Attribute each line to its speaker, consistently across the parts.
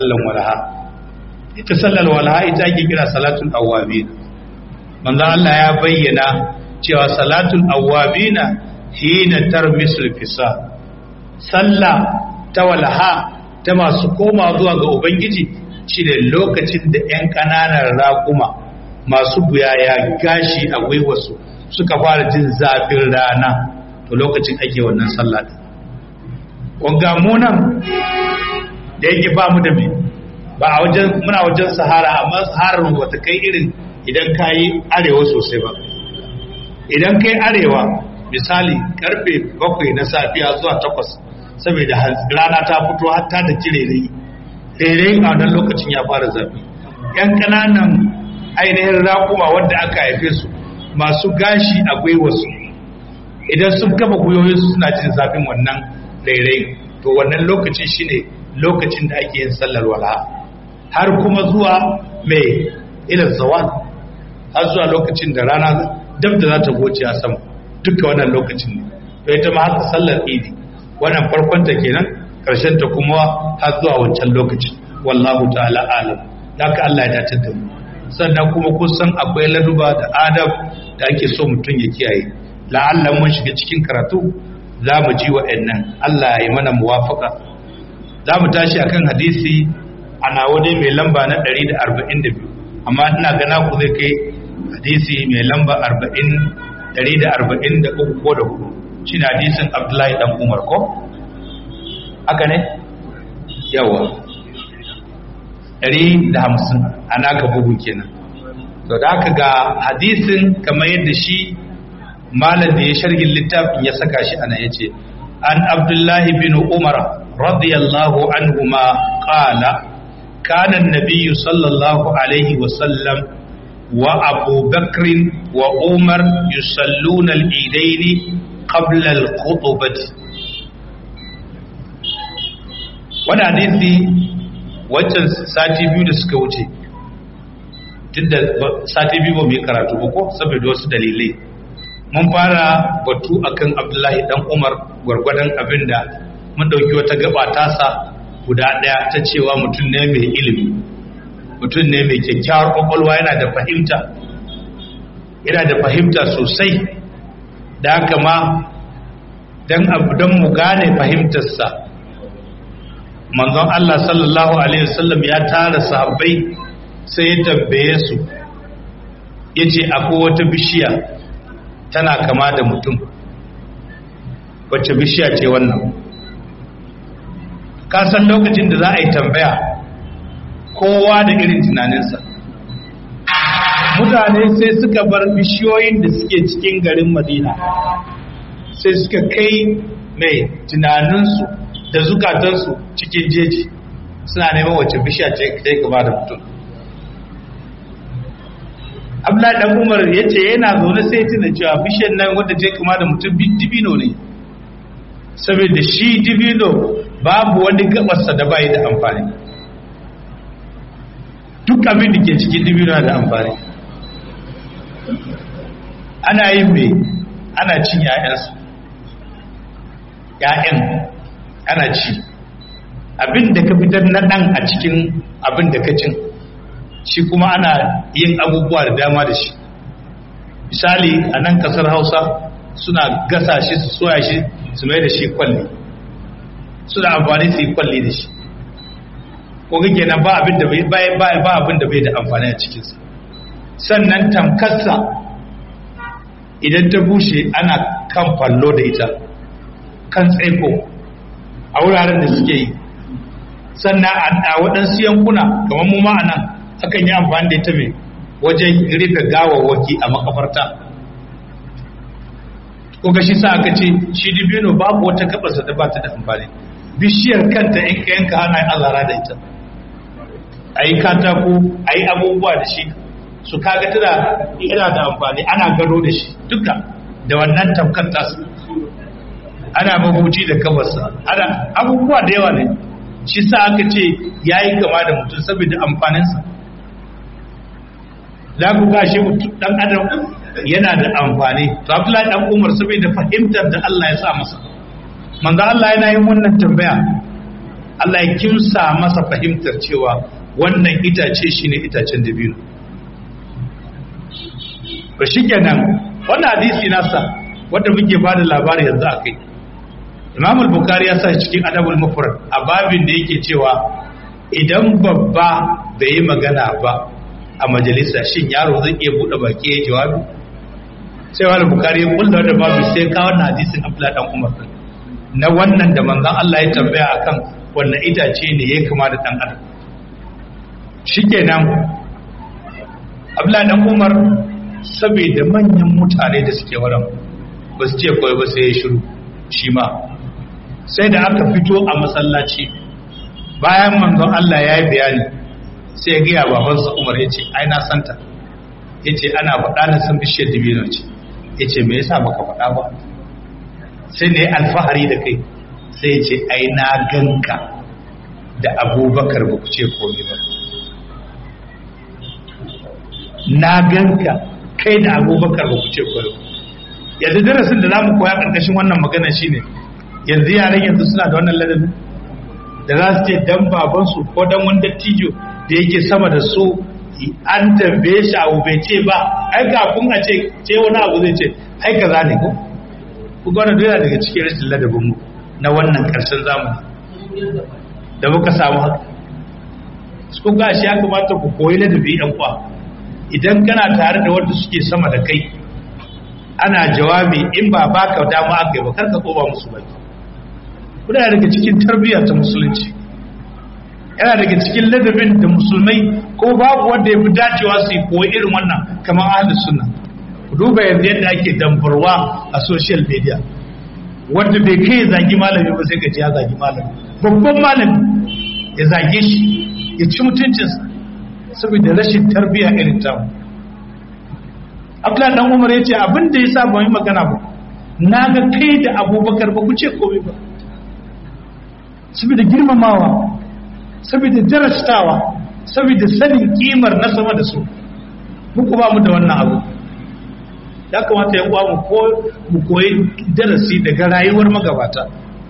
Speaker 1: sallan walaha ita sallar walaha ita ake kira salatul awwabin manzo Allah ya bayyana cewa salatul awwabina hina tarmisul fisa sallah ta walaha ta masu koma zuwa ga ubangiji shine lokacin da yan kananan raƙuma masu buyaya gashi a gwiwarsu suka fara jin zafin rana to lokacin ake wannan sallah din wanga munan da yake ba mu da me ba a wajen muna wajen sahara amma saharar mu bata kai irin idan ka yi arewa sosai ba idan kai arewa misali karfe bakwai na safiya zuwa takwas saboda rana ta fito hatta da kirere rere a wannan lokacin ya fara zafi yan kananan ainihin raƙuma wanda aka haife su masu gashi a gwiwarsu idan sun kafa gwiwoyinsu suna jin zafin wannan rere to wannan lokacin shine lokacin da ake yin sallar walaha har kuma zuwa mai ilal zawal har zuwa lokacin da rana dab da za ta goce a sama duka wannan lokacin ne to ita ma haka sallar idi wannan farkon ta kenan karshen ta kuma har zuwa wancan lokacin wallahu ta'ala alam haka Allah ya dace da mu sannan kuma kun san akwai laduba da adab da ake so mutum ya kiyaye la'alla mun shiga cikin karatu za mu ji wa'annan Allah ya yi mana muwafaka za mu tashi akan hadisi ana wani mai lamba na 142 amma ina gana ku zai kai hadisi mai lamba 40 143 ko da hudu shi ne hadisin abdullahi dan umar ko haka ne yawa 150 ana ka bugu kenan to da aka ga hadisin kamar yadda shi malam da ya shargin littafin ya saka shi ana yace an abdullahi bin umar radiyallahu anhuma qala kana an-nabiy sallallahu alaihi wa sallam wa abu bakr wa umar yusalluna al-eidain qabla al-khutbah wannan hadisi wancan sati biyu da suka wuce tunda sati biyu ba mu yi karatu ba ko saboda wasu dalilai mun fara batu akan abdullahi dan umar gwargwadon abin da mun ɗauki wata gaba tasa guda ɗaya ta cewa mutum ne mai ilimi mutum ne mai kyakkyawar kwakwalwa yana da fahimta yana da fahimta sosai da haka ma don abu don mu gane fahimtarsa manzon Allah sallallahu alaihi wasallam ya tara sahabbai sai ya tambaye su yace akwai wata bishiya tana kama da mutum wacce bishiya ce wannan kasan lokacin da za a yi tambaya kowa da irin tunaninsa mutane sai suka bar bishiyoyin da suke cikin garin madina sai suka kai mai tunaninsu da zukatansu cikin jeji suna neman wacce bishiya ce kai kama da mutum abdullahi dan umar ya ce yana zaune sai tuna cewa bishiyar nan wadda ce kama da mutum dibino ne saboda shi dibino babu wani gabarsa da bayi da amfani duk abin da ke cikin dibino da amfani ana yin mai ana cin ‘ya'yansu ‘ya'yan ana ci abin da ka fitar na ɗan a cikin abin da ka cin shi kuma ana yin abubuwa da dama da shi misali a nan kasar hausa suna gasa shi su soya shi su mai da shi kwalli suna amfani su yi kwalli da shi ko kake nan ba abin da bai ba abin da bai da amfani a cikinsa sannan tamkarsa idan ta bushe ana kan fallo da ita kan tsaiko a wuraren da suke yi sannan a waɗansu yankuna kamar mu ma a nan akan yi amfani da ita mai wajen rufe gawawwaki a makafarta ko ga shi sa aka ce shi dibino babu wata gabarsa da ba ta da amfani bishiyar kanta in ka yanka hana azara da ita a yi katako a yi abubuwa da shi su kaga tana yana da amfani ana gado da shi duka da wannan tamkar tasu ana mabuci da kabarsa ana abubuwa da yawa ne shi sa aka ce ya yi kama da mutum saboda amfaninsa za ku gashi mutum dan adam yana da amfani to abdullahi dan umar saboda fahimtar da Allah ya sa masa manzo Allah yana yin wannan tambaya Allah ya kimsa masa fahimtar cewa wannan itace shine itacen dabino ba shi kenan wannan hadisi nasa wanda muke ba da labari yanzu a kai imam al-bukhari ya sa cikin adabul mufrad a babin da yake cewa idan babba bai yi magana ba a majalisa shin yaro zai iya bude baki ya jawabi sai wani bukari ya kulla da babu sai ka wannan hadisin abdullahi dan umar na wannan da manzon Allah ya tambaya akan wannan itace ne ya kama da dan adam shikenan abdullahi dan umar saboda manyan mutane da suke wurin ba su ce kawai ba sai ya shiru shi ma sai da aka fito a masallaci bayan manzon Allah ya yi bayani sai ya gaya babansa Umar ya ce ai na santa ya ce ana faɗa na san bishiyar dibino ce ya ce me yasa baka faɗa ba sai ne alfahari da kai sai ya ce ai na ganka da abubakar ba ku ce komai ba na ganka kai da abubakar ba ku ce komai yanzu darasin da za mu koya ƙarƙashin wannan magana shine yanzu yaran yanzu suna da wannan ladabi da za su ce dan babansu ko dan wani dattijo da yake sama da su an tambaye shi abu bai ce ba ai kafin a ce ce wani abu zai ce ai kaza ne ko ku gwana dole daga cikin rashin ladabin mu na wannan karshen zamani da muka samu haka su ga shi ya kamata ku koyi ladabi yan kwa idan kana tare da wanda suke sama da kai ana jawabi in ba baka dama aka yi ba karka koba musu baki kuna daga cikin tarbiyya ta musulunci yana daga cikin ladabin da musulmai ko babu wanda ya fi dacewa su yi koyi irin wannan kamar ahalus sunna ku duba yanzu yadda ake dambarwa a social media wanda bai kai ya zagi malami ba sai ka ya zagi malami babban malami ya zage shi ya ci mutuncinsa saboda rashin tarbiyya irin tamu Abdullahi dan Umar ya ce abin da ya sa ba yi magana ba na ga kai da abubakar ba ku ce komai ba saboda girmamawa saboda darastawa saboda sanin kimar na sama da su muku ba mu da wannan abu ya kamata ya kwa mu koyi darasi daga rayuwar magabata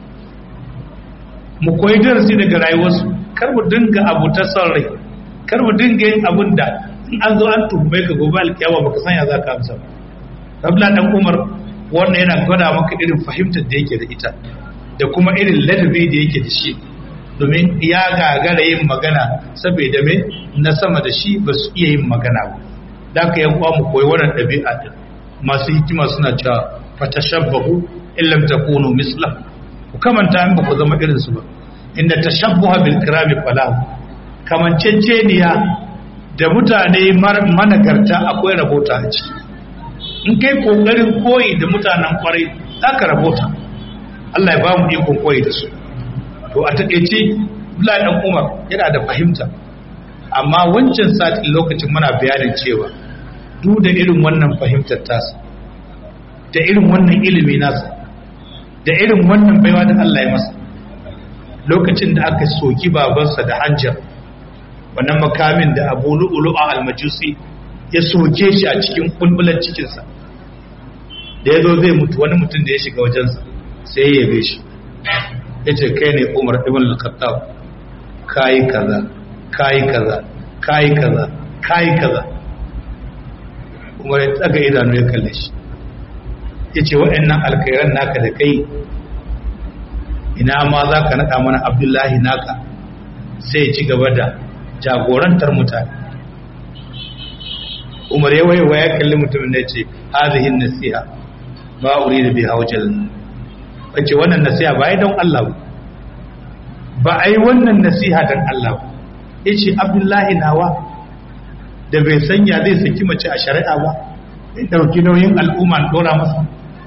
Speaker 1: mu koyi darasi daga rayuwarsu kar mu dinga abu ta son rai kar mu dinga yin abun da in an zo an tuhume ka gobe alkiyama baka san ya za ka amsa ba rabla dan umar wannan yana gwada maka irin fahimtar da yake da ita da kuma irin ladabi da yake da shi domin ya gagara yin magana saboda me na sama da shi ba su iya yin magana ba da ka yan mu koyi wannan ɗabi'a din masu hikima suna cewa fatashabbahu in lam takunu misla ku kamanta in ba ku zama irin su ba inda tashabbuha bil kirami falahu kamanceceniya da mutane managarta akwai rabota a ciki in kai kokarin koyi da mutanen kwarai za ka rabota Allah ya ba mu ikon koyi da su to a taƙaice Abdullahi dan Umar yana da fahimta amma wancan sati lokacin muna bayanin cewa duk da irin wannan fahimtar tasa da irin wannan ilimi nasa da irin wannan baiwa da Allah ya masa lokacin da aka soki babansa da hanjar wannan makamin da Abu Lu'lu'a al-Majusi ya soke shi a cikin kulbulan cikinsa da ya zo zai mutu wani mutum da ya shiga wajensa sai ya yabe shi ya ce kai ne umar ibn al-khattab kayi kaza kayi kaza kayi kaza kayi kaza umar ya tsaga idanu ya kalle shi ya ce waɗannan alkairan naka da kai ina ma za ka naɗa mana abdullahi naka sai ya ci gaba da jagorantar mutane umar ya waiwa ya kalli mutumin da ya ce hazihin nasiha ba uri da biha wajen wace wannan nasiha ba yi don Allah ba ba a yi wannan nasiha don Allah ba ya ce abdullahi nawa da bai sanya zai saki mace a shari'a ba ya ɗauki nauyin al'umma ɗora masa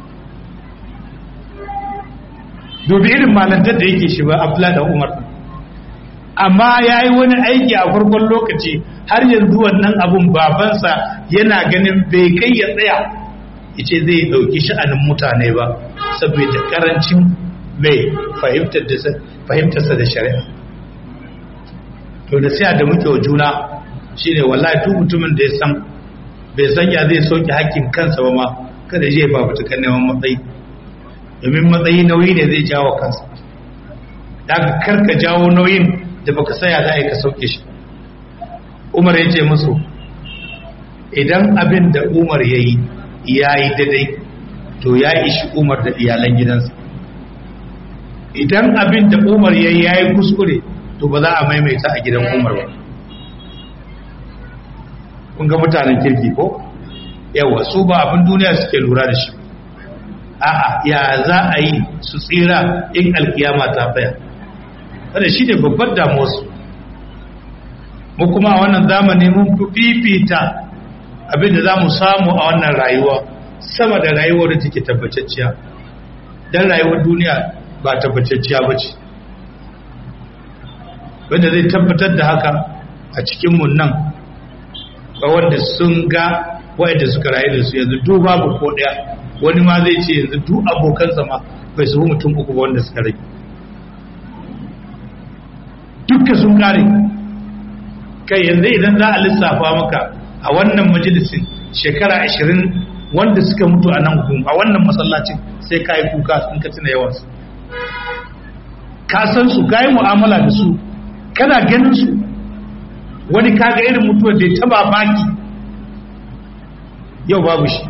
Speaker 1: dubi irin malantar da yake shi ba abdullahi da umar amma ya yi wani aiki a farkon lokaci har yanzu wannan abun babansa yana ganin bai kai ya tsaya yace zai dauki sha'anin mutane ba saboda karancin mai fahimtarsa da shari'a to da sai da muke wa juna shine wallahi duk mutumin da ya san bai san ya zai soke hakkin kansa ba ma kada je ba fitukan neman matsayi domin matsayi nauyi ne zai jawo kansa da ka karka jawo nauyin da baka saya za a yi ka sauke shi umar ya ce musu idan abin da umar ya yi ya yi daidai to ya ishi umar da iyalan gidansa idan abin da umar ya yi ya yi kuskure to ba za a maimaita a gidan umar ba kun ga mutanen kirki ko yawa su ba abin duniya suke lura da shi a'a ya za a yi su tsira in alkiyama ta tsaya kada shi ne babbar damuwarsu mu kuma a wannan zamani mun fi fifita abin da za mu samu a wannan rayuwa sama da rayuwar da take tabbatacciya don rayuwar duniya ba tabbatacciya ba ce wanda zai tabbatar da haka a cikinmu nan ba wanda sun ga wa'anda suka rayu da su yanzu duk babu ko ɗaya wani ma zai ce yanzu duk abokansa ma bai su mutum uku ba wanda suka rage dukka sun kare kai yanzu idan za a lissafa maka a wannan majalisin shekara ashirin wanda suka mutu a nan gun a wannan masallacin sai ka yi kuka sun ka tuna yawansu ka san su ka yi mu'amala da su kana ganin su wani kaga irin mutuwar da ya taba baki yau babu shi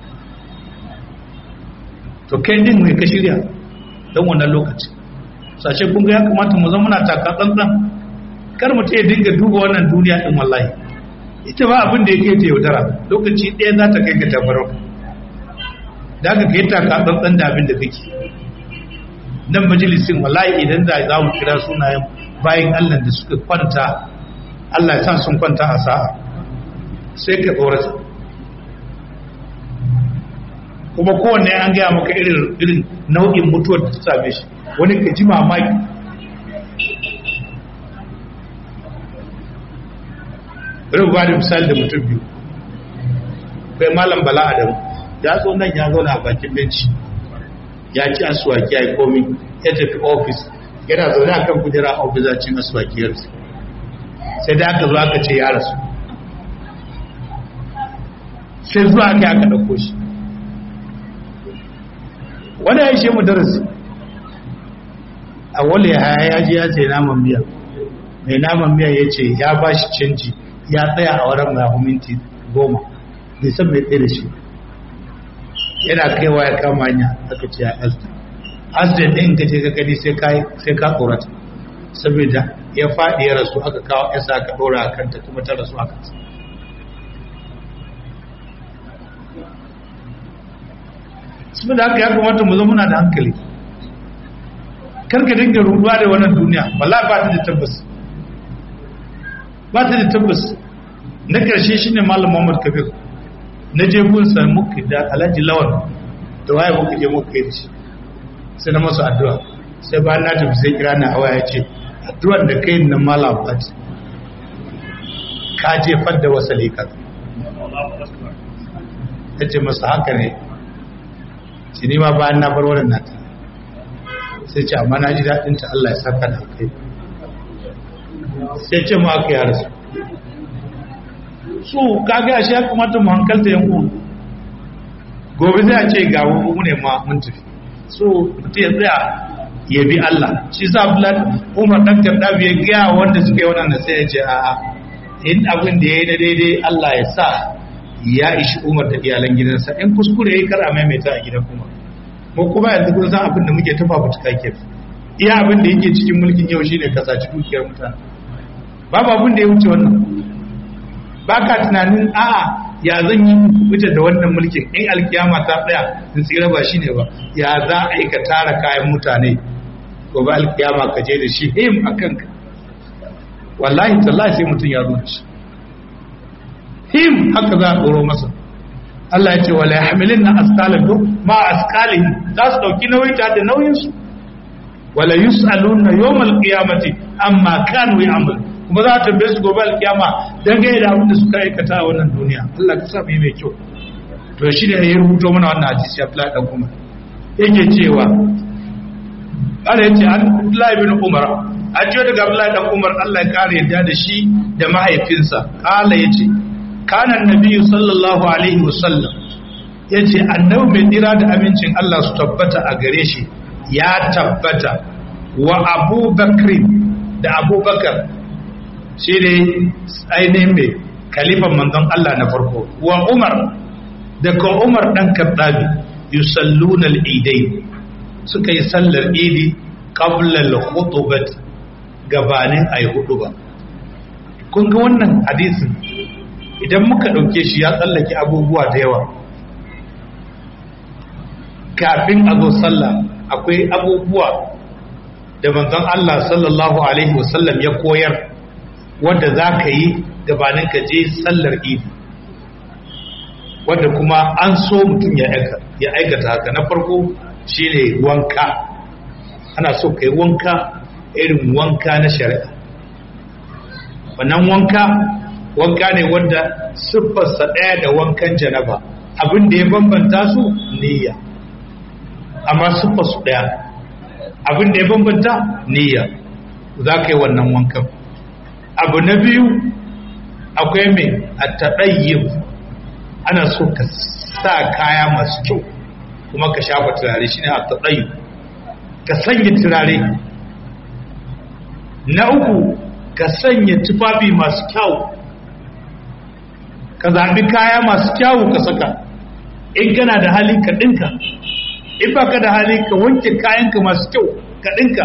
Speaker 1: to kai din mai ka shirya don wannan lokaci sashe kun ga ya kamata mu zama muna taka tsantsan kar mu ya dinga duba wannan duniya din wallahi ita ba abin da yake ta yaudara lokaci ɗaya za ta kai ka tabarau da aka kai taka tsantsan da abin da kake nan majalisin wallahi idan da za mu kira sunayen bayan Allah da suka kwanta Allah ya sa sun kwanta a sa'a sai ka tsorata kuma kowanne an gaya maka irin irin nau'in mutuwar da ta same shi wani ka ji mamaki bari ba da misali da mutum biyu kai malam bala adam ya zo nan ya zauna a bakin benci ya ci asuwaki ya yi komi ya tafi ofis yana zaune a kan kujera a ofis a cin asuwaki ya rasu sai da aka zo aka ce ya rasu sai zuwa aka yi aka ɗauko shi wani ya ishe mu darasi a wale haya ya ji ya ce naman miya mai naman miya ya ce ya ba shi canji ya tsaya a wurin mai minti goma bai san mai tsaye da shi yana kaiwa ya kama hanya aka ce ya asta asibiti ɗin ka ce ka gani sai ka tsorata saboda ya faɗi ya rasu aka kawo yasa aka ɗora a kanta kuma ta rasu a kansa saboda haka ya kamata mu zama muna da hankali karka dinga ruduwa da wannan duniya wallahi ba ta da tabbas ba ta da tabbas na karshe shine malam Muhammad Kabir na je gun sa muka da Alhaji Lawan da waye muka je muka yi shi sai na masa addu'a sai ba na tafi sai kira na hawa ya ce addu'ar da kai nan malam Fat ka je fadda wasali ka ya ce masa haka ne shi ne ma bayan na bar wannan nata sai ce amma na ji daɗin ta Allah ya saka da kai sai ce mu aka yara su su kaga shi ya kamata mu hankalta yan uwan gobe zai a ce ga mu ne ma mun tafi so mutum ya tsaya ya bi Allah shi sa Abdullahi Umar dan Kaddabi ya ga wanda suka yi wannan sai ya ce a'a in abin da ya yi na daidai Allah ya sa ya ishi umar da iyalan gidansa in kuskure ya kar a maimaita a gidan umar mu kuma yanzu kun san abin da muke tafa fitka ke iya abin da yake cikin mulkin yau shine ka saci dukiyar mutane babu abin da ya wuce wannan ba ka tunanin a'a ya zan yi wuce da wannan mulkin in alkiyama ta tsaya in tsira ba shine ba ya za a yi ka tara kayan mutane gobe alkiyama ka je da shi him a kanka wallahi tallahi sai mutum ya zo da shi him haka za a tsoro masa Allah ya ce wala yahmilin na asqalan duk ma asqalin za su dauki nauyi ta da nauyin su wala yusaluna yawmal qiyamati amma kanu ya'mal kuma za ta tambaye su gobe alkiyama dan ga da abin da suka aikata a wannan duniya Allah ka sa mu mai kyau to shi ne ya rubuto mana wannan hadisi Abdullahi dan Umar yake cewa Allah ya ce Abdullahi bin Umar ajiyo daga Abdullahi dan Umar Allah ya kare yadda da shi da mahaifinsa kala yace kana annabi sallallahu alaihi wasallam yace annabi mai tsira da amincin Allah su tabbata a gare shi ya tabbata wa abubakar da abubakar shi ne ainihin mai kalifan manzon Allah na farko wa umar da ka umar ɗan kaddabi yusalluna al-idai suka yi sallar idi qabla al-khutbah gabanin ayi huduba kun ga wannan hadisin idan muka dauke shi ya tsallake abubuwa da yawa kafin a zo sallah akwai abubuwa da manzon Allah sallallahu alaihi wasallam ya koyar wanda za ka yi gabanin ka je sallar idi wanda kuma an so mutum ya aikata haka na farko shine wanka ana so ka yi wanka irin wanka na shari'a wannan wanka wanka ne wanda siffarsa ɗaya da wankan janaba abin da ya bambanta su niyya amma siffarsu ɗaya abin da ya bambanta niyya za ka yi wannan wankan abu na biyu akwai mai a taɗayyib ana so ka sa kaya masu kyau kuma ka shafa turare shi ne a taɗayyib ka sanya turare na uku ka sanya tufafi masu kyau ka zaɓi kaya masu kyau ka saka in kana da hali ka ɗinka in ba ka da hali ka wanke kayanka masu kyau ka ɗinka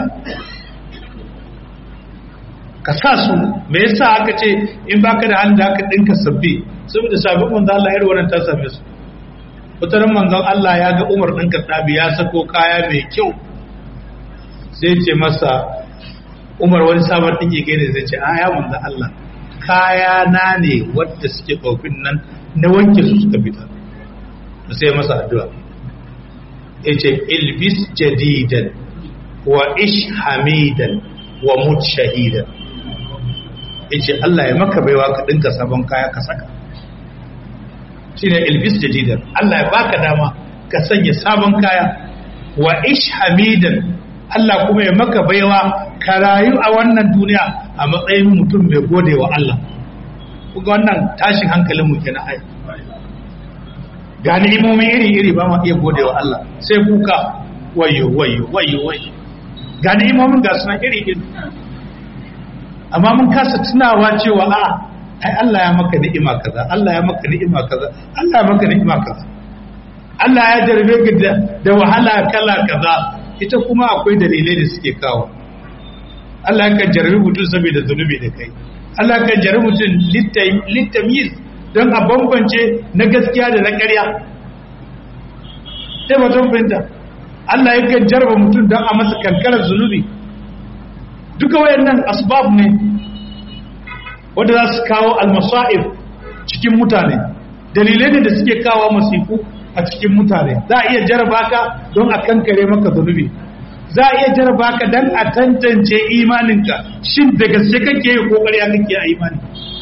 Speaker 1: ka sa su me yasa aka ce in ba ka da hali da aka ɗinka sabbi saboda sabbin manzan Allah yar wannan ta same su wataran manzan Allah ya ga Umar ɗin Kattabi ya sako kaya mai kyau sai ce masa Umar wani sabon ɗin yake ne zai ce a ya manzan Allah kaya na ne wadda suke tsofin nan na wanke su suka fita sai masa addu'a ya ce ilbis jadidan wa ish hamidan wa mut shahidan ya ce Allah ya maka baiwa ka ɗinka sabon kaya ka saka shi ne ilbis jadidan Allah ya baka dama ka sanya sabon kaya wa ish hamidan Allah kuma ya maka baiwa ka rayu a wannan duniya a matsayin mutum mai gode wa Allah kuga wannan tashin hankalin mu kenan ai ga ni'imomi iri-iri ba ma iya gode wa Allah sai kuka wayo wayo wayo wayo ga ni'imomin ga suna iri-iri amma mun kasa tunawa cewa a ai Allah ya maka ni'ima kaza Allah ya maka ni'ima kaza Allah ya maka ni'ima kaza Allah ya jarbe ka da, da wahala kala kaza ita kuma akwai dalilai da suke kawo Allah kan jarbi mutum saboda zunubi da kai Allah kan jarbi mutum littamiz don a bambance na gaskiya da na ƙarya sai ba don fahimta Allah yakan jarba mutum don a masa kankarar zunubi duka wayannan asbab ne wanda za su kawo almasa'ib cikin mutane dalilai ne da suke kawo masifu a cikin mutane za a iya jaraba ka don a kankare maka zunubi za a iya jaraba ka don a tantance imaninka shin da gaske kake yi ko ƙarya kake a imani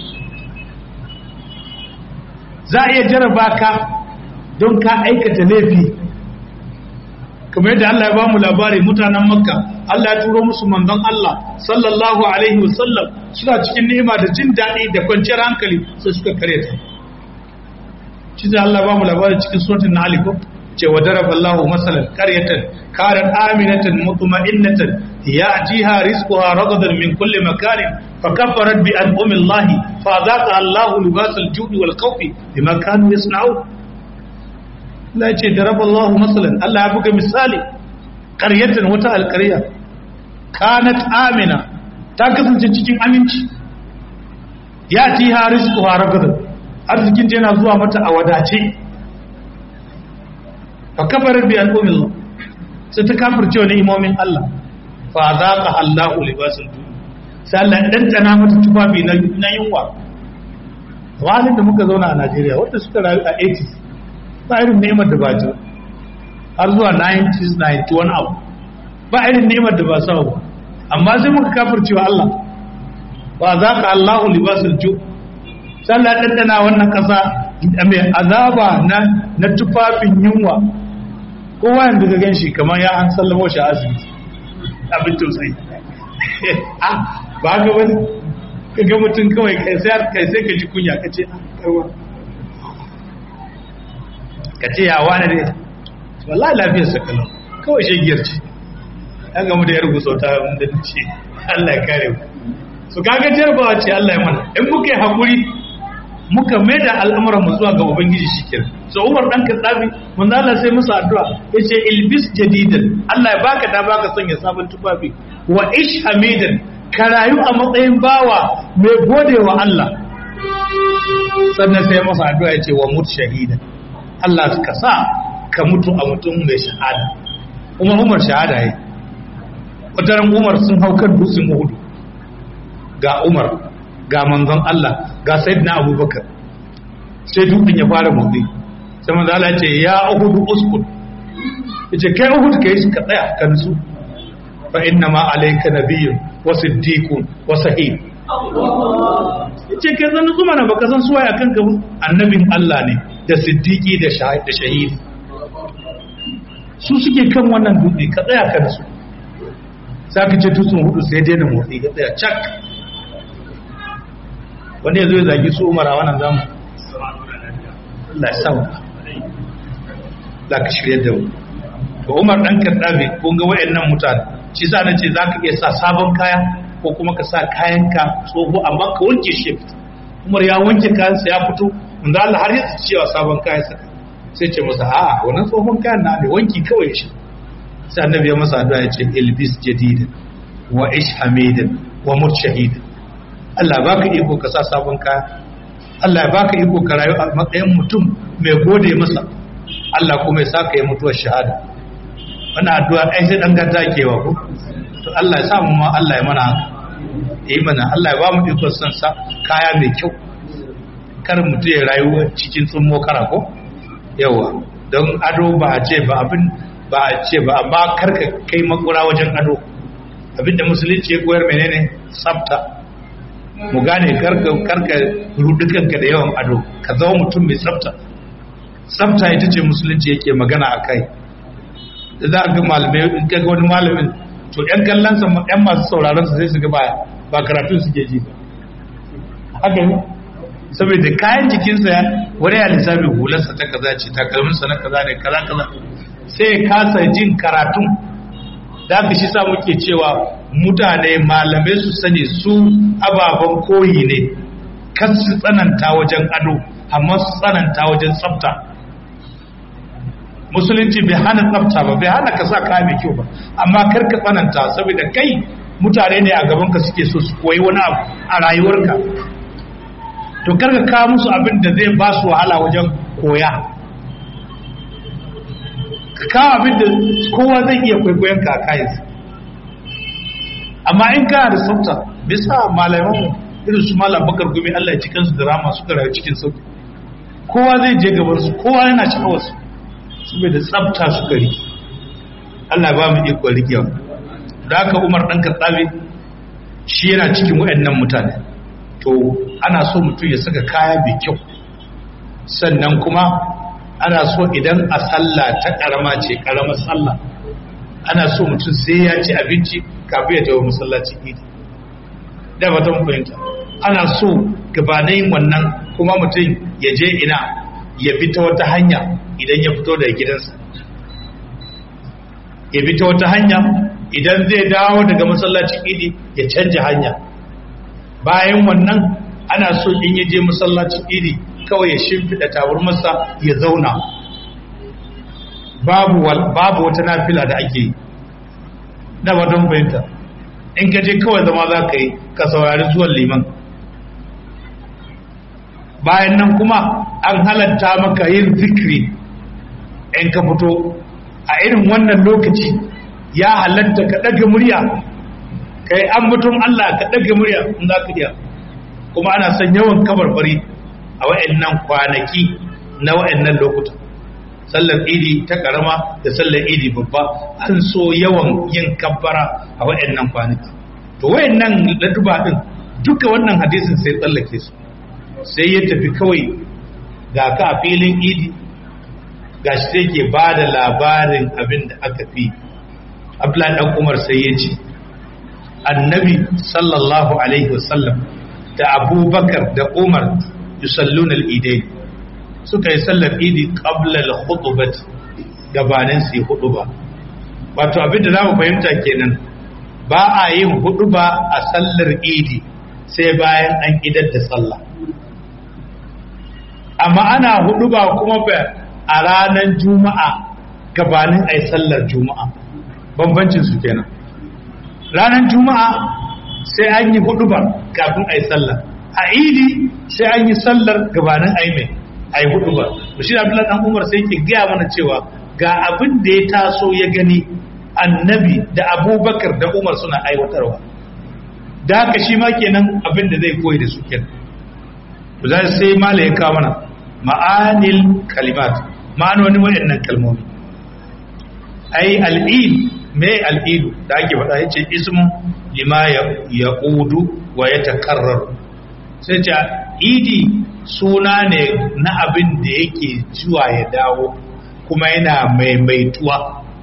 Speaker 1: za a iya jaraba ka don ka aikata laifi kamar yadda Allah ya ba mu labari mutanen makka Allah ya turo musu manzon Allah sallallahu alaihi wasallam suna cikin ni'ima da jin daɗi da kwanciyar hankali sai suka kare ta shi da Allah ba mu labari cikin suratul nahl ko ce wa daraba Allahu masalan qaryatan kanat aminatan mutma'innatan ya'tiha rizquha ragadan min kulli makanin fakaffarat bi an'ami Allah fa zaqa Allahu libasal judi wal khawfi bima kanu yasna'un Allah ya ce daraba Allahu masalan Allah ya buga misali qaryatan wata alqarya kanat amina ta kasance cikin aminci ya'tiha rizquha ragadan arzikin ta yana zuwa mata a wadace fa kafarar bi al'ummin sai ta kafirce wa ni'imomin Allah fa zaqa Allahu libasul jud sai Allah dan tsana mata tufafi na na yunwa wani da muka zauna a Najeriya wanda suka rayu a 80s ba irin ni'imar da ba ji har zuwa 90s 91 abu ba irin ni'imar da ba sa ba amma sai muka kafirce wa Allah fa zaqa Allahu libasul jud sallah ɗanɗana wannan ƙasa mai azaba na tufafin yunwa kowa yanzu ga gan shi kamar ya an sallamo shi asibiti abin tausayi ba ga wani ka ga mutum kawai kai sai ka ji kunya ka ce karwa ka ce ya wani ne wallahi lafiyar sakalau kawai shagiyar ce ya gamu da yar gusauta da ce Allah ya kare mu su kaga jarbawa ce Allah ya mana in muka yi hakuri muka mai da al'amuran mu zuwa ga ubangiji shikenan so Umar dan Kaddafi manzo Allah sai musu addu'a yace ilbis jadidan Allah ya baka da baka son ya sabon tufafi wa ish hamidan ka rayu a matsayin bawa mai gode wa Allah sannan sai masa addu'a yace wa mut shahida Allah ka sa ka mutu a mutum mai shahada Umar Umar shahada yayi wataran Umar sun hau kan dutsen Uhud ga Umar ga manzon Allah ga Sayyidina Abubakar sai dutsen ya fara motsi sai manzo Allah ce ya Uhud uskun yace kai Uhud kai shi ka tsaya ka nutsu fa inna ma alayka nabiyyun wa siddiqun wa sahih yace kai zan nutsu mana baka san suwaye akan ka annabin Allah ne da siddiqi da shahidi su suke kan wannan dutse ka tsaya ka nutsu sai ka ce tutsun hudu sai daina motsi ka tsaya cak wanda ya zo ya zagi su umar a wannan zamu Allah ya sa za ka shirya da mu to umar dan kaddabe kun ga wayannan mutane shi sa nace za ka iya sa sabon kaya ko kuma ka sa kayan ka tsoho amma ka wanke shi umar ya wanke kayan sa ya fito mun Allah har ya cewa sabon kaya saka sai ce masa a'a wannan tsohon kayan na ne wanki kawai shi sai annabi ya masa addu'a ya ce ilbis jadidan wa ish hamidan wa mut shahidan Allah baka iko ka sa sabon kaya Allah baka iko ka rayu a matsayin mutum mai gode masa Allah kuma ya saka yi mutuwar shahada wannan addu'a ai sai dan gata kewa ko to Allah ya sa mu ma Allah ya mana haka yi mana Allah ya ba mu iko san sa kaya mai kyau kar mutum ya rayu cikin tsummo kara ko yawa don ado ba a ce ba abin ba a ce ba amma karka kai makura wajen ado abinda musulunci ya koyar menene tsafta mu gane karka karka rudukanka da yawan ado ka zama mutum mai tsafta tsafta ita ce musulunci yake magana a kai da za a ga malamai in ka ga wani malamin to yan kallon sa yan masu sauraron sa sai su ga ba ba karatun suke ji ba haka ne saboda kayan jikinsa wani ya lissafi hularsa ta kaza ce takalminsa na kaza ne kaza kaza sai kasa jin karatun da aka shi sa muke cewa mutane malamai su sani su ababen koyi ne kan su tsananta wajen ado amma su tsananta wajen tsafta musulunci bai hana tsafta ba bai hana ka sa kaya mai kyau ba amma kar ka tsananta saboda kai mutane ne a gabanka suke so su koyi wani abu a rayuwarka to kar ka kawo musu abin da zai ba su wahala wajen koya ka kawo abin da kowa zai iya kwaikwayon ka a kayansa amma in ka da tsafta bisa malaman irin su malam bakar gumi Allah ya cikin su da rama suka rayu cikin sauki kowa zai je gaban su kowa yana sha'awar su saboda tsafta suka riki Allah ba mu iko rikewa da haka Umar dan Katsabe shi yana cikin wayannan mutane to ana so mutum ya saka kaya mai kyau sannan kuma ana so idan a sallah ta karama ce karamar sallah ana so mutum sai ya ci abinci kafin ya tawo masallacin idi da ba ta fahimta ana so gabanin wannan kuma mutum ya je ina ya bi ta wata hanya idan ya fito daga gidansa ya bi ta wata hanya idan zai dawo daga masallacin idi ya canja hanya bayan wannan ana so in ya je masallacin idi kawai ya shimfiɗa taburmarsa ya zauna babu babu wata nafila da ake yi da ba don fahimta in ka je kawai zama za ka yi ka saurari zuwan liman bayan nan kuma an halatta maka yin zikiri in ka fito a irin wannan lokaci ya halatta ka ɗaga murya ka yi an mutum Allah ka ɗaga murya in za ka iya kuma ana son yawan kabarbari a wa'annan kwanaki na wa'annan lokuta sallar idi ta karama da sallar idi babba an so yawan yin kabbara a wa'annan kwanaki to wa'annan laduba din duka wannan hadisin sai tsallake su sai ya tafi kawai ga ka a filin idi ga shi sai ke ba da labarin abin da aka fi abdullahi dan umar sai ya ce annabi sallallahu alaihi wasallam da abubakar da umar yusalluna al-idain suka yi sallar idi qabla al-khutbah gabanin su yi huduba wato abin da za mu fahimta kenan ba a yin hudu ba a sallar idi sai bayan an idar da sallah amma ana hudu ba kuma a ranar juma'a gabanin a yi sallar juma'a bambancin su kenan ranar juma'a sai an yi hudu ba kafin a yi sallar a idi sai an yi sallar gabanin a yi mai a yi hudu ba shi da abdullahi dan umar sai ke gaya mana cewa ga abin da ya taso ya gani annabi da abubakar da umar suna aiwatarwa da haka shi ma kenan abin da zai koyi da su kenan za sai mala ya kawo mana ma'anil kalimat ma'anoni waɗannan kalmomi ai al'id me al'idu da ake faɗa ya ce ismun lima ya ƙudu wa ya takarrar sai ce idi suna ne na abin da yake zuwa ya dawo kuma yana maimaituwa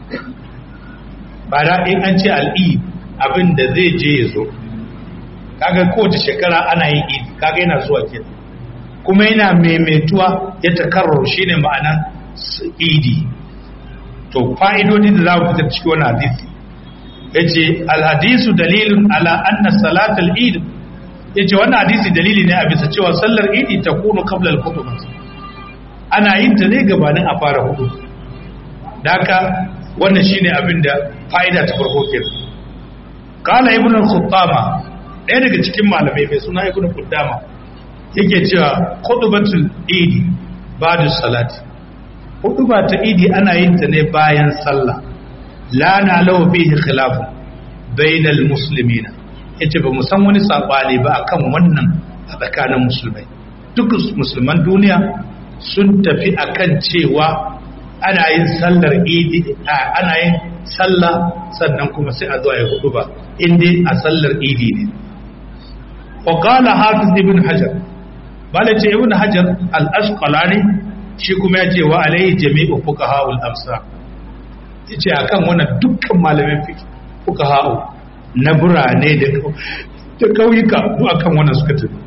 Speaker 1: ba da in an ce al'id abin da zai je ya zo kaga kowace shekara ana yin idi kaga yana zuwa ke kuma yana maimaituwa ya takarrar shine ma'anan idi to fa'idodi da za mu fitar cikin wani hadisi ya ce alhadisu dalilin ala anna salatul id ya ce wannan hadisi dalili ne a bisa cewa sallar idi ta kunu kabla al ana yin ta ne gabanin a fara hudu da haka wannan shine abin da fa'ida ta farko ke kala ibn al-khuttama ɗaya daga cikin malamai mai suna ibn al yake cewa khutbatul idi ba'da salati hudu ba ta idi ana yin ta ne bayan sallah la na lawa fihi khilafu bainal muslimina yace ba mu san wani sabani ba akan wannan a tsakanin musulmai duk musulman duniya sun tafi akan cewa ana yin sallar idi ana yin sallah sannan kuma sai a zo ya hudu ba inda a sallar idi ne wa qala hafiz ibn hajar malace ibn hajar al-asqalani shi kuma ya ce wa alaihi jami'u fuqaha'ul amsa yace akan wannan dukkan malamin fiqh fuqaha'u na burane da da kauyuka duk akan wannan suka tafi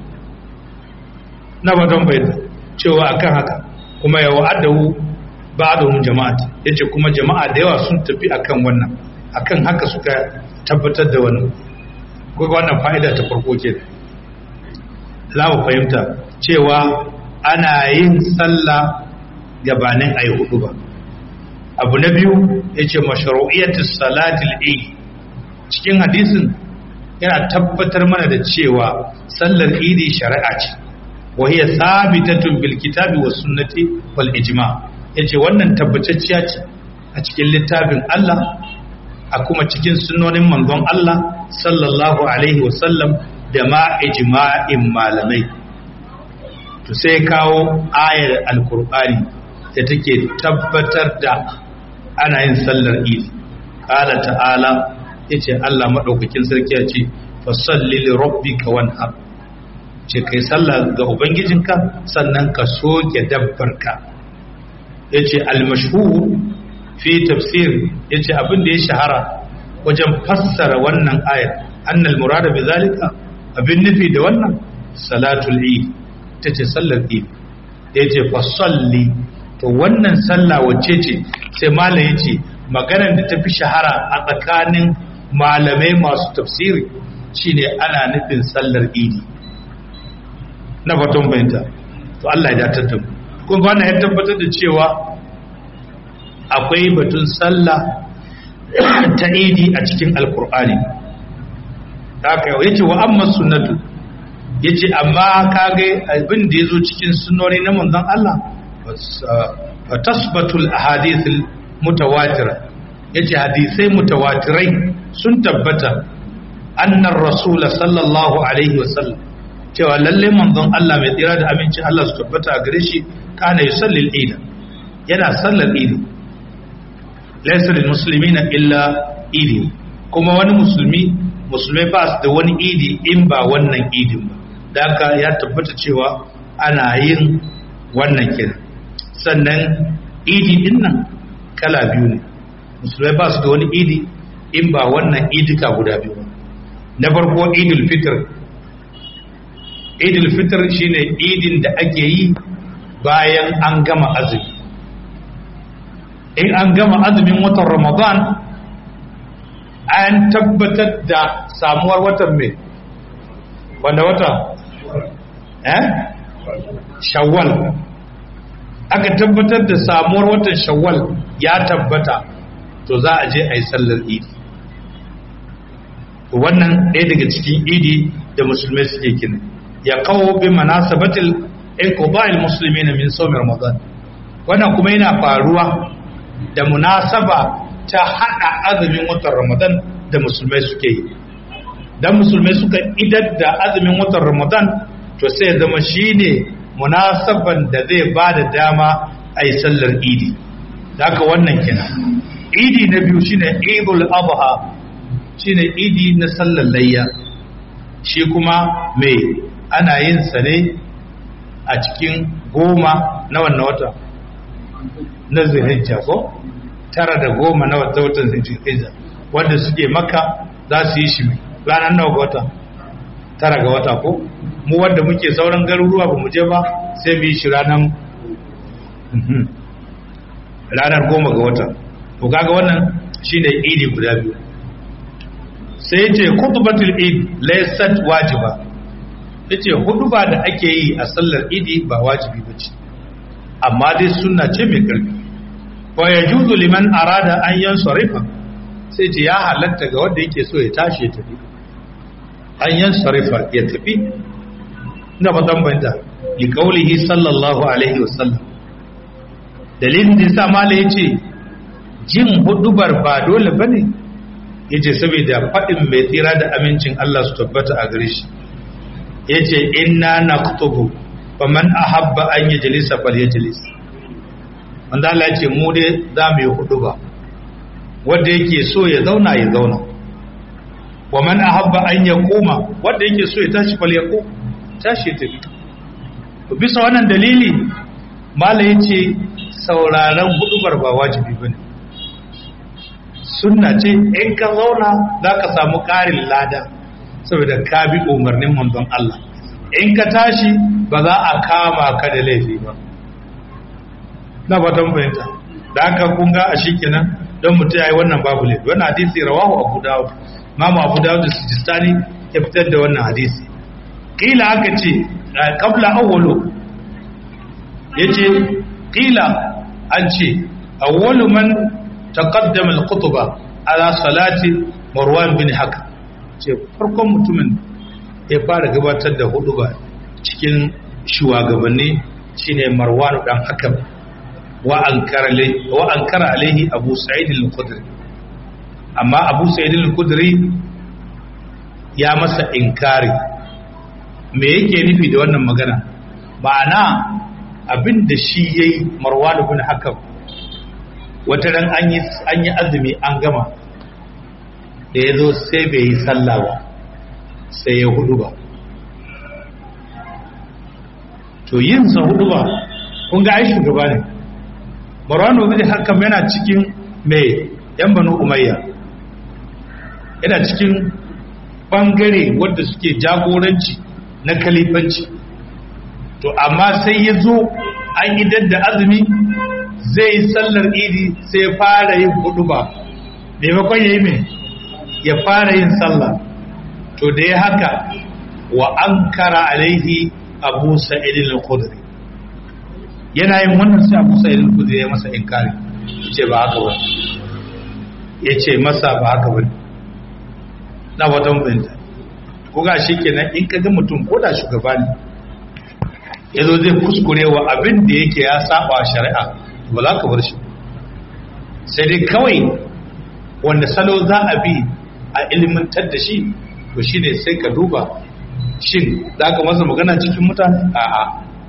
Speaker 1: na ba don bayyana cewa akan haka kuma ya wa'adahu ba'dahum jama'at yace kuma jama'a da yawa sun tafi akan wannan akan haka suka tabbatar da wannan ko wannan fa'ida ta farko kenan za mu fahimta cewa ana yin sallah gabanin a yi hudu ba abu na biyu ya ce masharu'iyyatu salatul eid cikin hadisin yana tabbatar mana da cewa sallar idi shari'a ce wa hiya sabitatun bil kitabi was sunnati wal ijma yace wannan tabbatacciya ce a cikin littafin Allah a kuma cikin sunnonin manzon Allah sallallahu alaihi wa sallam da ma ijma'in malamai to sai kawo ayar alkur'ani da take tabbatar da ana yin sallar idi qala ta'ala yace Allah madaukakin sarki ya ce fasalli li rabbika wanhar ce kai sallah ga ubangijinka sannan ka soke dabbarka yace al-mashhur fi tafsir yace abin da ya shahara wajen fassara wannan ayar annal murada bi zalika abin nufi da wannan salatul eid ta ce sallar eid da ya ce fasalli to wannan sallah wacce ce sai malam ya ce maganar da ta fi shahara a tsakanin malamai masu tafsiri shine ana nufin sallar idi na batun bayanta to Allah ya datar da mu kuma wannan ya tabbatar da cewa akwai batun sallah ta idi a cikin alkur'ani haka yace wa amma sunnatu yace amma kage abin da yazo cikin sunnoni na manzon Allah fa tasbatul ahadith mutawatira yace hadisai mutawatirai sun tabbata annar rasul sallallahu alaihi wasallam cewa lalle manzon Allah mai tsira da aminci Allah su tabbata a gare shi kana yusalli al-eid yana sallar eid laysa lil muslimina illa eid kuma wani musulmi musulmai ba su da wani idi in ba wannan idin ba da haka ya tabbata cewa ana yin wannan kira sannan idi din nan kala biyu ne musulmai ba su da wani idi in ba wannan idika guda biyu ba na farko idul fitr idul fitr shine idin da ake yi bayan an gama azumi in an gama azumin watan ramadan an tabbatar da samuwar watan mai wanda wata eh shawwal aka tabbatar da samuwar watan shawwal ya tabbata to za a je a yi sallar idi wannan ɗaya daga cikin idi da musulmai suke kina ya kawo bi manasabatil iqba'il muslimin min sawm ramadan wannan kuma yana faruwa da munasaba ta hada azumin watan ramadan da musulmai suke yi dan musulmai suka idar da azumin watan ramadan to sai ya zama shine munasaban da zai ba da dama a yi sallar idi haka wannan kina idi na biyu shine idul adha shine idi na sallar layya shi kuma mai ana yin sa ne a cikin goma na wannan wata na zuhijja ko tara da goma na wata watan zuhijja wanda suke maka za su yi shi ranar nawa ga wata tara ga wata ko mu wanda muke sauran garuruwa ba mu je ba sai mu yi shi ranar ranar goma ga wata to kaga wannan shine idi guda biyu sai yace khutbatul id laysat wajiba yace huduba da ake yi a sallar idi ba wajibi bace amma dai sunna ce mai karfi fa yajuzu liman arada an yansarifa sai ce ya halatta ga wanda yake so ya tashi ya tafi an yansarifa ya tafi ina ba banta li qaulihi sallallahu alaihi wasallam dalilin da yasa mala yace jin hudubar ba dole bane yace saboda fadin mai tsira da amincin Allah su tabbata a gare shi yace inna naktubu faman ahabba an yajlisa falyajlis wanda Allah yace mu dai za mu yi huduba wanda yake so ya zauna ya zauna wa man ahabba an yaquma wanda yake so ya tashi falyaqum tashi ya tafi bisa wannan dalili mala yace sauraron hudubar ba wajibi bane sunna ce in ka zauna za ka samu ƙarin lada saboda ka bi umarnin manzon Allah in ka tashi ba za a kama ka da laifi ba na fatan fahimta da aka kunga a shi kenan don mutum ya yi wannan babu laifi wannan hadisi rawahu abu dawud mamu abu dawud da sujistani ya fitar da wannan hadisi kila aka ce kabla awwalu yace kila an ce awwalu man taqaddama al-khutba ala salati marwan bin hakam ce farkon mutumin ya fara gabatar da huduba cikin shugabanni shine marwan dan hakam wa ankara wa ankara alaihi abu sa'id al-khudri amma abu sa'id al-khudri ya masa inkari me yake nufi da wannan magana ma'ana abin da shi yayi marwan bin hakam wata ran an yi azumi an gama da ya zo sai bai yi sallah ba sai ya hudu ba to yin sa hudu ba kun ga ai shugaba ne marwano bin hakan yana cikin mai yan banu umayya yana cikin bangare wadda suke jagoranci na kalifanci to amma sai ya zo an idar da azumi zai yi sallar idi sai fara yin hudu ba maimakon ya yi mai ya fara yin sallah to da ya haka wa an kara alaihi abu sa'idin al-khudri yana yin wannan sai abu sa'idin al-khudri ya masa inkari ce ba haka ba ya ce masa ba haka ba na watan binta ko ga shi kenan in ka ga mutum ko da shugaba ne ya zo zai kuskure wa abin da yake ya saba shari'a ba za ka bar shi sai dai kawai wanda salo za a bi a ilimantar da shi to shi ne sai ka duba shin za ka masa magana cikin mutane a'a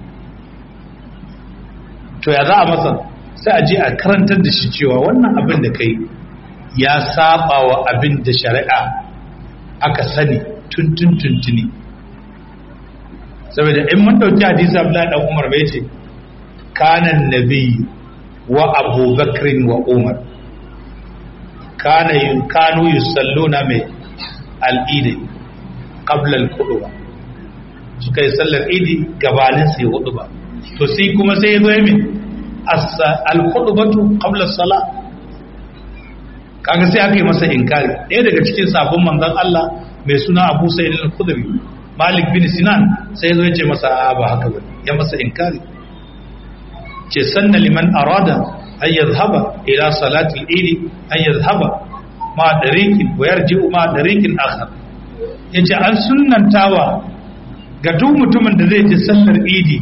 Speaker 1: to ya za a masa sai a je a karantar da shi cewa wannan abin da kai ya saba wa abin da shari'a aka sani tuntun tuntuni saboda in mun dauki hadisi Abdullahi dan Umar bai ce kanan nabiyyu wa abubakrin wa umar kana kanu yusalluna mai al'idi qabla al-qudwa suka yi sallar idi gabanin sai hudu ba to sai kuma sai zo yi al-qudwatu qabla as-sala kaga sai aka yi masa inkari ɗaya daga cikin sabon manzon Allah mai suna Abu Sa'id al-Khudri Malik bin Sinan sai zo ya ce masa a ba haka ba ya masa inkari ce sanna liman arada an yadhhaba ila salati al-eid an yadhhaba ma dariqin wa yarji'u ma dariqin akhar yace an sunnantawa ga duk mutumin da zai je sallar idi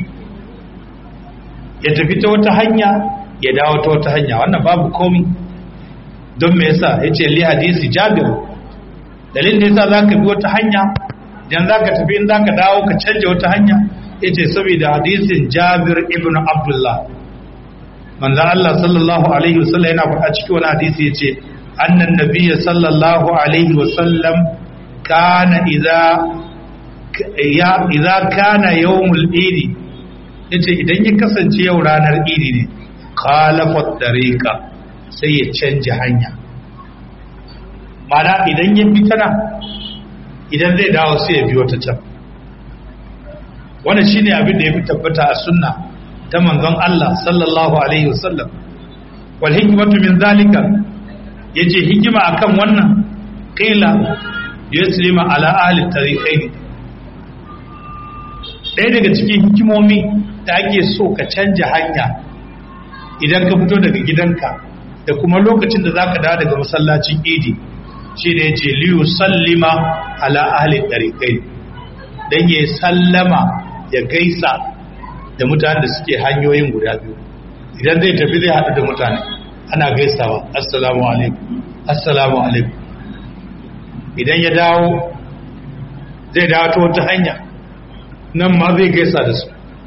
Speaker 1: ya tafi ta wata hanya ya dawo ta wata hanya wannan babu komi don me yasa yace li hadisi jabir dalilin da yasa zaka bi wata hanya idan zaka tafi in zaka dawo ka canja wata hanya yace saboda hadisin jabir ibn abdullah manzo Allah sallallahu alaihi wasallam yana faɗa cikin wani hadisi yace annan nabiyyi sallallahu alaihi wasallam kana idza ya idza kana yawmul idi yace idan ya kasance yau ranar idi ne khalafa tariqa sai ya canja hanya mana idan ya bi tana idan zai dawo sai ya biyo ta can wannan shine abin da ya fi tabbata a sunna ta manzon Allah sallallahu alaihi wasallam wal hikmatu min zalika yace hikima akan wannan qila yuslima ala ahli tariqaini ɗaya daga cikin hikimomi da ake so ka canja hanya idan ka fito daga gidanka da kuma lokacin da zaka dawo daga masallacin idi shi ne ce liyu sallima ala ahli tariqai dan ya sallama ya gaisa da mutanen da suke hanyoyin guda biyu idan zai tafi zai haɗu da mutane ana gaisawa assalamu alaikum assalamu alaikum idan ya dawo zai dawo ta wata hanya nan ma zai gaisa da su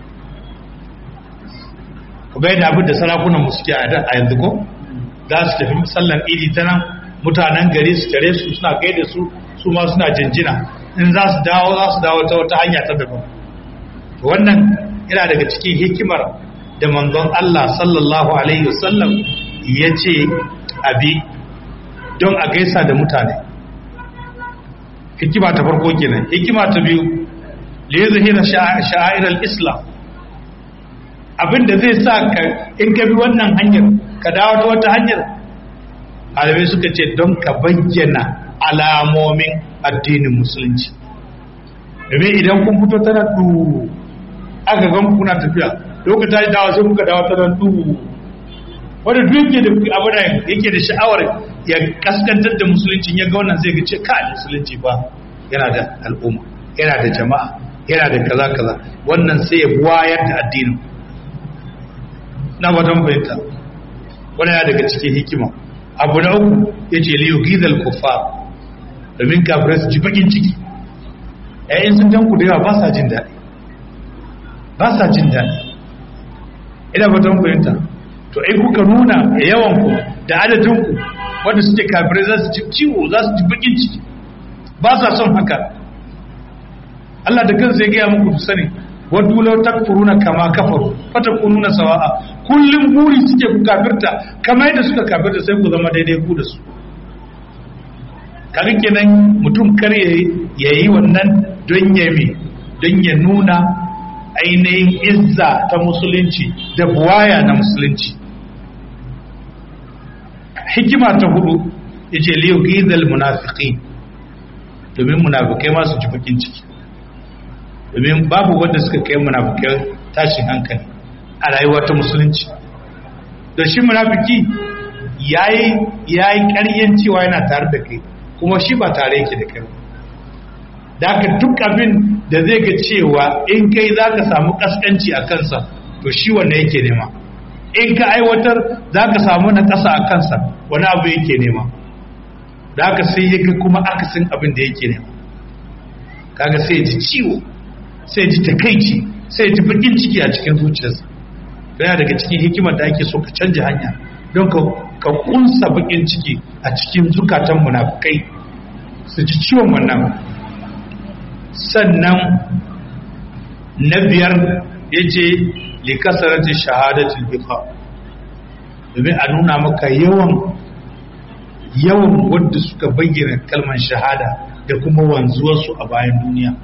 Speaker 1: kuma yadda abin da sarakunan suke a yanzu ko za su tafi sallan idi ta nan mutanen gari su tare su suna gaida su su ma suna jinjina in za su dawo za su dawo ta wata hanya ta daban wannan yana daga cikin hikimar da manzon Allah sallallahu alaihi wasallam ya ce abi don a gaisa da mutane hikima ta farko kenan hikima ta biyu liyuzhira sha'air al-islam abinda zai sa ka in ka bi wannan hanyar ka dawo ta wata hanyar alamai suka ce don ka bayyana alamomin addinin musulunci domin idan kun fito tana du aka gan kuna tafiya lokacin ta dawo sai kuka dawo tana du wanda duk yake da abu da yake da sha'awar ya kaskantar da musulunci ya ga wannan zai ga ce ka musulunci ba yana da al'umma yana da jama'a yana da kaza kaza wannan sai ya wayar da addinin na wajen fahimta wannan yana daga cikin hikima abu na uku ya ce liyu gizal kufa domin kafirai su ji bakin ciki yayin sun jan ku da yawa ba sa jin daɗi ba sa jin daɗi ina wajen fahimta to ai kuka nuna yawan ku da adadin ku wanda suke kafirai za su ji ciwo za su ji bakin ciki ba sa son haka Allah da kansa ya gaya muku su sani waddu law takfuruna kama kafaru fatakununa sawa'a kullum buri suke ku kafirta kamar yadda suka kafirta sai ku zama daidai ku da su kaga kenan mutum kar ya yi wannan don ya mi don ya nuna ainihin izza ta musulunci da buwaya na musulunci hikima ta hudu yace liyu gizal munafiqin domin munafikai ma su ji bakin ciki domin babu wanda suka kai munafikai tashin hankali a rayuwa ta musulunci da shi munafiki yayi yayi ƙaryan cewa yana tare da kai kuma shi ba tare yake da kai da haka duk abin da zai ga cewa in kai za ka samu kaskanci a kansa to shi wanda yake nema in ka aiwatar za ka samu na ƙasa a kansa wani abu yake nema da haka sai ya ga kuma akasin abin da yake nema kaga sai ya ji ciwo sai ya ji takaici sai ya ji bakin ciki a cikin zuciyarsa yana daga cikin hikimar da ake so ka canja hanya don ka kunsa bakin ciki a cikin zukatan munafukai su ji ciwon wannan sannan na biyar ya ce likasaratin shahadatin bifa domin a nuna maka yawan yawan wadda suka bayyana kalmar shahada da kuma wanzuwarsu a bayan duniya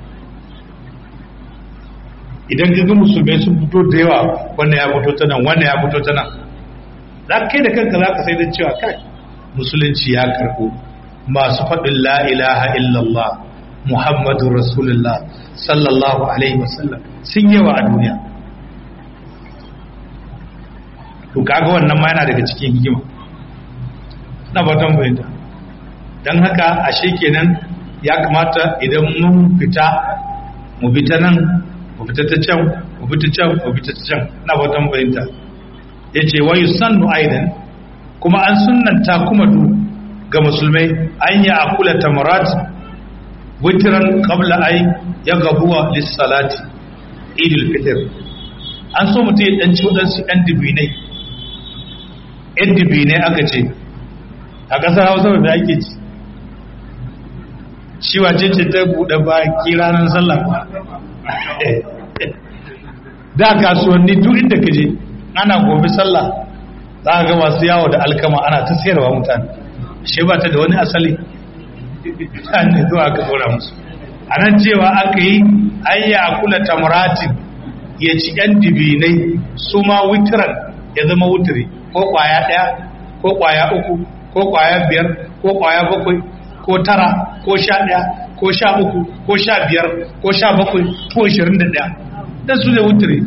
Speaker 1: idan ga musulmai sun fito da yawa wannan ya fito ta nan wannan ya fito ta nan za ka kai da kanka za ka sai da cewa kai musulunci ya karɓo masu faɗin la ilaha illallah muhammadun rasulullah sallallahu alaihi wasallam sun yawa a duniya to kaga wannan ma yana daga cikin hikima na batan bayanta don haka ashe kenan ya kamata idan mun fita mu fita nan mu fita ta can mu fita can mu fita ta can na batan bayanta ya ce wa yusannu aidan kuma an sunnanta kuma du ga musulmai an yi akula tamarat witiran qabla ay ya gabuwa lissalati idil fitr an so mutum ya ɗanci waɗansu ɗan dubinai ‘yan dubinai aka ce a ƙasar hausa da ake ci shi wace ce ta buɗe baki ranar sallah da kasuwanni duk inda ka je ana gobe sallah za a ga masu yawo da alkama ana ta sayarwa mutane shi ba ta da wani asali ne zuwa aka tsora musu a nan cewa aka yi ayya kula tamratin ya ci ‘yan dibinai su ma witiran ya zama wutiri ko kwaya ɗaya ko kwaya uku ko kwaya biyar ko kwaya bakwai ko tara ko sha ɗaya ko sha uku ko sha biyar ko sha bakwai ko ashirin da ɗaya da su da wutiri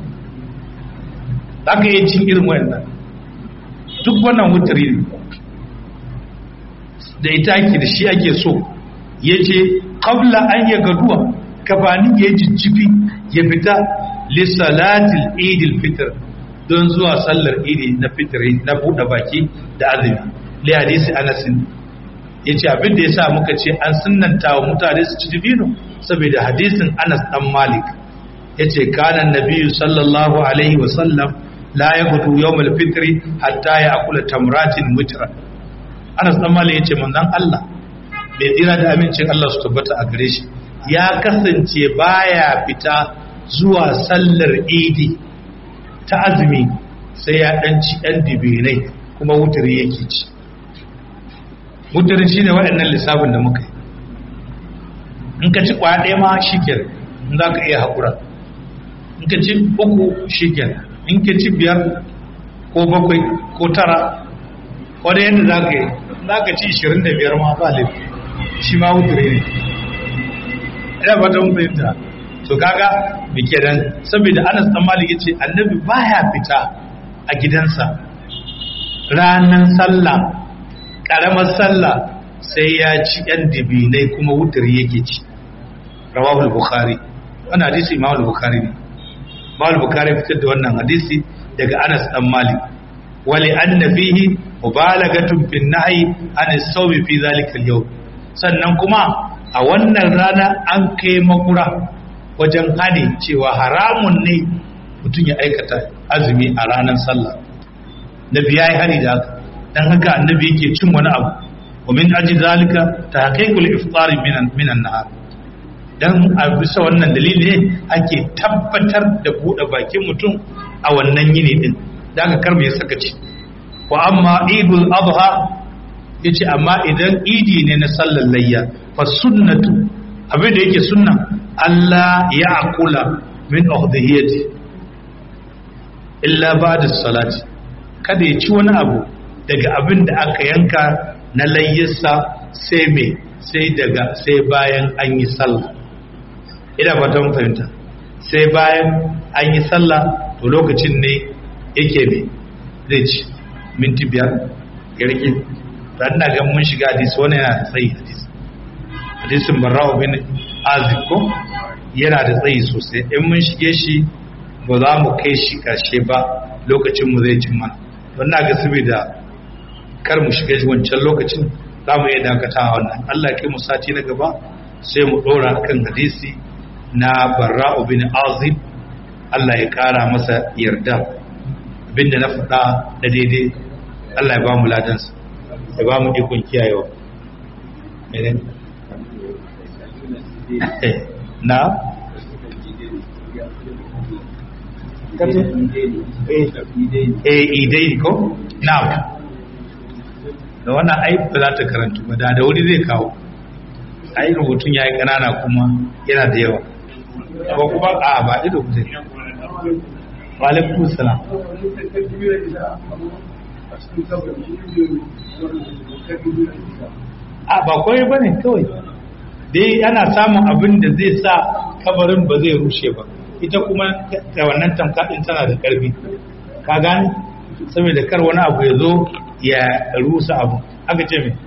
Speaker 1: za ka iya cin irin wayannan duk wannan wutiri ne da ita ake da shi ake so ya ce kabla an ya gaduwa gabanin ya jijjifi ya fita lissalatil idil fitr don zuwa sallar idi na fitri na buɗe baki da azumi li hadisi anasin ya ce abin da ya sa muka ce an sunanta wa mutane su ci dibino saboda hadisin anas dan malik ya ce kanan nabiyu sallallahu alaihi wasallam la ya gudu yawmal fitri hatta ya akula tamratin mutra anas dan malik ya ce manzon Allah bai tsira da amincin Allah su tabbata a gare shi ya kasance baya fita zuwa sallar idi ta azumi sai ya dan ci ɗan dibinai kuma wutari yake ci wutarin shine waɗannan lissafin da muka yi in ka ci kwaya ɗaya ma shiken in za ka iya haƙura in ka ci uku shiken in ka ci biyar ko bakwai ko tara wadda yadda za ka yi za ka ci 25 ma ba laifi shi ma wutare ne ina ba ta mun fahimta to kaga me kenan saboda Anas dan Malik yace annabi baya fita a gidansa ranan sallah karamar sallah sai ya ci yan dibinai kuma wutar yake ci rawahu al-bukhari wannan hadisi imam al-bukhari ne imam al-bukhari fitar da wannan hadisi daga Anas dan Malik wali anna fihi mubalagatun fi nahyi an as-sawmi fi zalika al-yawm sannan kuma a wannan rana an kai makura wajen hane cewa haramun ne mutum ya aikata azumi a ranar sallah nabi ya yi hani da haka don haka annabi yake cin wani abu wa min aji zalika ta haƙiƙul iftari minan nahar dan a bisa wannan dalili ne ake tabbatar da buɗe bakin mutum a wannan yini din da aka karbe sakaci wa amma idul adha yace amma idan idi ne na sallar layya fa sunnatu abin da yake sunna Allah ya akula min uhdhiyati illa ba'da salati kada ya ci wani abu daga abin da aka yanka na layyarsa sai me sai daga sai bayan an yi sallah ina fatan fahimta sai bayan an yi sallah to lokacin ne yake me zai ci minti biyar ya rike ta ina ga mun shiga hadisi wani yana da tsayi hadisi hadisin barra'u bin azib ko yana da tsayi sosai in mun shige shi ba za mu kai shi karshe ba lokacin mu zai cin mana don na ga saboda kar mu shiga wancan lokacin za mu iya dakatawa wannan Allah ya kai mu sati na gaba sai mu dora kan hadisi na barra'u bin azib Allah ya kara masa yarda abinda na faɗa da daidai Allah ya ba mu ladansa ya ba mu ikon kiyayewa na eh idai ko na da wannan ai ba za ta karantu ba da da wuri zai kawo ai rubutun yayi kanana kuma yana da yawa ko kuma a ba ido ku zai wa alaikum salam a ba kawai ba ne kawai dai ana samun abin da zai sa kabarin ba zai rushe ba ita kuma da wannan tamkaɗin tana da ƙarfi ka gani saboda kar wani abu ya zo ya rusa abu aka ce mai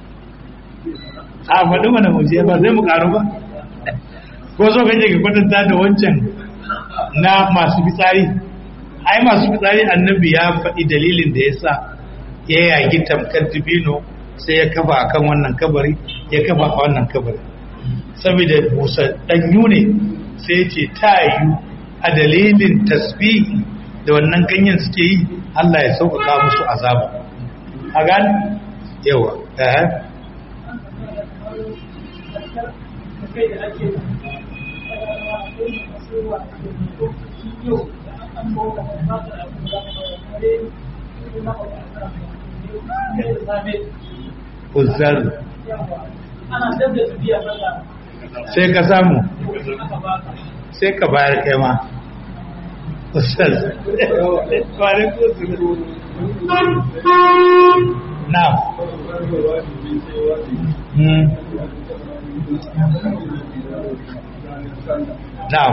Speaker 1: a faɗi mana muje ba zai mu ƙaru ba ko so kake ka kwatanta da wancan na masu fitsari ai masu fitsari annabi ya faɗi dalilin da ya sa ya yagi tamkar dibino sai ya kafa a kan wannan kabari ya kafa a wannan kabari saboda busa ɗanyu ne sai ya ce ta yi a dalilin tasbihi da wannan ganyen suke yi Allah ya sauƙaƙa musu azaba a gani yawa eh Uzzar sai ka samu sai ka bayar kai ma Uzzar kwarin kusur na na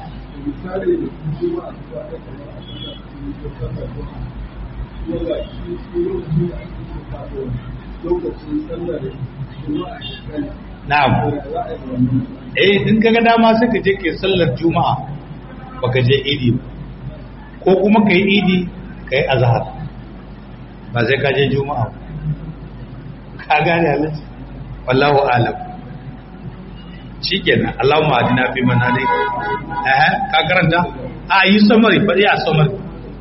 Speaker 1: Na'am. Eh in kaga dama sai ka je ke sallar Juma'a baka je Idi ba. Ko kuma kai Idi kai azhar. Ba sai ka je Juma'a. Ka gane Allah. Wallahu alam. Shikenan Allahumma adina fi man hadai. Eh ka karanta? A yi samari fadi a samari.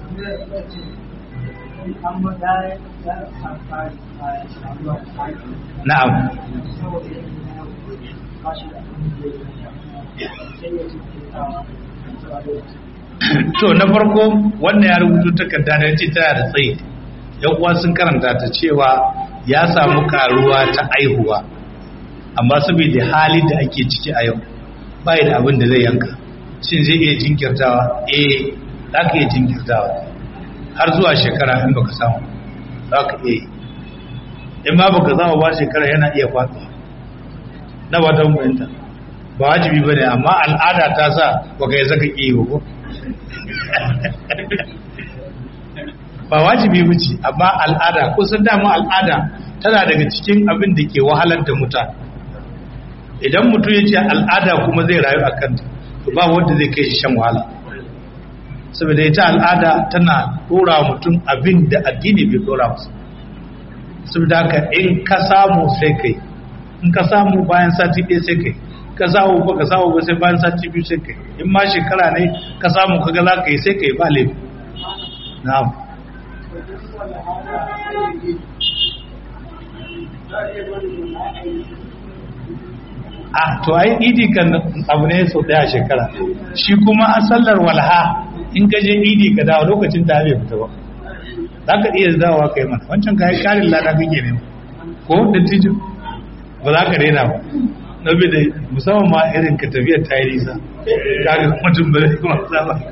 Speaker 1: Na'am. To na farko wannan ya rubutu takarda da ce tana da tsayi. Yan uwa sun karanta ta cewa ya samu karuwa ta aihuwa. Amma saboda hali da ake ciki a yau bai da abin da zai yanka. Shin zai iya jinkirtawa? Eh, za ka iya jinkirtawa. Har zuwa shekara in baka samu. Za ka iya yi. in ma baka zama ba shekara yana iya faɗuwa na ba ta mutunta ba wajibi ba ne amma al'ada ta sa baka yi zaka ƙi ba ko ba wajibi ba ce amma al'ada kusan dama al'ada tana daga cikin abin da ke wahalar da mutane idan mutum ya ce al'ada kuma zai rayu a kanta to ba wanda zai kai shi shan wahala saboda ita al'ada tana ɗora mutum abin da addini bai ɗora masa saboda haka in ka samu sai kai in ka samu bayan sati ɗaya sai kai ka samu ba ka samu ba sai bayan sati biyu sai kai in ma shekara ne ka samu kaga za ka yi sai kai ba laifi na'am ah to ai idi kan abu ne sau ɗaya shekara shi kuma a sallar walha in ka je idi ka dawo lokacin ta bai fita ba za ka iya dawowa kai mana wancan kayan karin lada kake ne ko da tijin ba za ka daina ba na bi da musamman ma irin ka tafiyar ta yi nisa kaga mutum ba zai kuma sa ba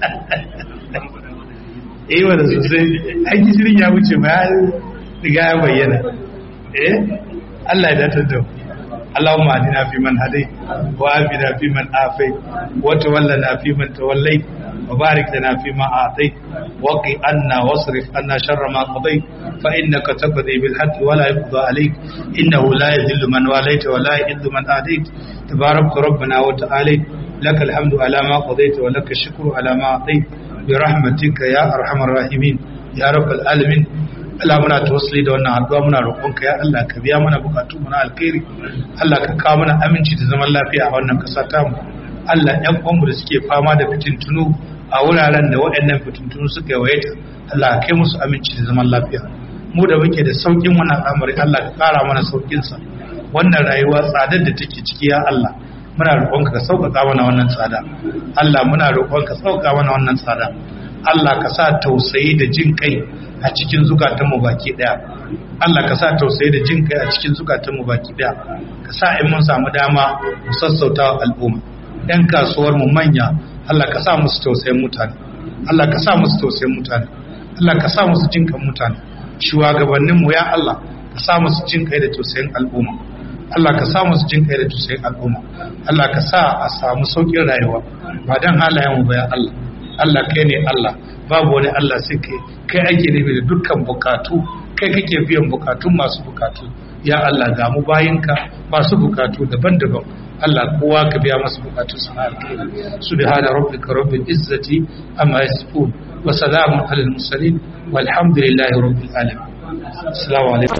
Speaker 1: eh wanda sosai an gishirin ya wuce ba ya riga ya bayyana eh Allah ya datar da mu اللهم اهدنا فيمن هديت وعافنا فيمن عافيت وتولنا فيمن توليت وبارك لنا فيما اعطيت وقي عنا واصرف عنا شر ما قضيت فانك تقضي بالحق ولا يقضى عليك انه لا يذل من واليت ولا يئذ من اديت تبارك ربنا وتعالى لك الحمد على ما قضيت ولك الشكر على ما اعطيت برحمتك يا ارحم الراحمين يا رب العالمين Allah muna tawassuli da wannan addu'a muna roƙonka ya Allah ka biya mana bukatu mu na alkhairi Allah ka kawo mana aminci da zaman lafiya a wannan ƙasa ta mu Allah ƴan uwanmu da suke fama da fitintunu a wuraren da waɗannan fitintunu suka yawaita Allah ka kai musu aminci da zaman lafiya mu da muke da saukin wannan al'amari Allah ka ƙara mana saukin sa wannan rayuwa tsadar da take ciki ya Allah muna roƙonka ka sauƙaƙa mana wannan tsada Allah muna roƙonka sauƙaƙa mana wannan tsada Allah ka sa tausayi da jin kai a cikin zukatanmu baki daya Allah ka sa tausayi da jin kai a cikin zukatanmu baki daya ka sa in mun samu dama mu sassauta wa al'umma yan kasuwar mu manya Allah ka sa musu tausayin mutane Allah ka sa musu tausayin mutane Allah ka sa musu jin kan mutane shugabanninmu ya Allah ka sa musu jin kai da tausayin al'umma Allah ka sa musu jin kai da tausayin al'umma Allah ka sa a samu saukin rayuwa ba dan halayen mu ba ya Allah Allah kai ne Allah babu wani Allah sai kai kai ake nufi da dukkan bukatu kai kake biyan bukatun masu bukatu ya Allah ga mu bayinka masu bukatu daban-daban Allah kowa ka biya masa bukatun sa alkhairi subhana rabbika rabbil izzati amma yasifun wa salamun alal mursalin walhamdulillahi rabbil alamin assalamu alaikum